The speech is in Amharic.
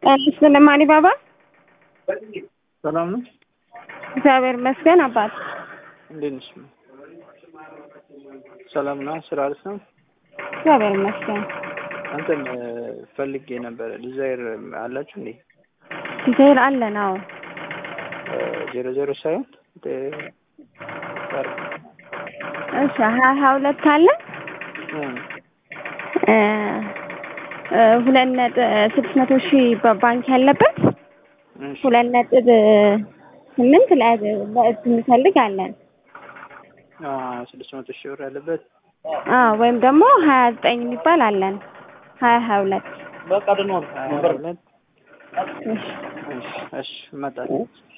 ጤና ማኒ ባባ ሰላም ነው። እግዚአብሔር ይመስገን። አባት እንዴት ነሽ? ሰላም ነው። ስራ አሪፍ ነው። እግዚአብሔር ይመስገን። አንተን ፈልጌ ነበረ። ዲዛይር አላችሁ እንዴ? ዲዛይር አለን። አዎ ዜሮ ዜሮ ሳይሆን እሺ ሀያ ሀያ ሁለት አለን ሁለት ነጥብ ስድስት መቶ ሺህ በባንክ ያለበት ሁለት ነጥብ ስምንት ለእጅ እንፈልግ አለን። ስድስት መቶ ሺህ ብር ያለበት አዎ ወይም ደግሞ ሀያ ዘጠኝ የሚባል አለን። ሀያ ሀያ ሁለት ሀያ ሁለት እሺ እመጣለሁ።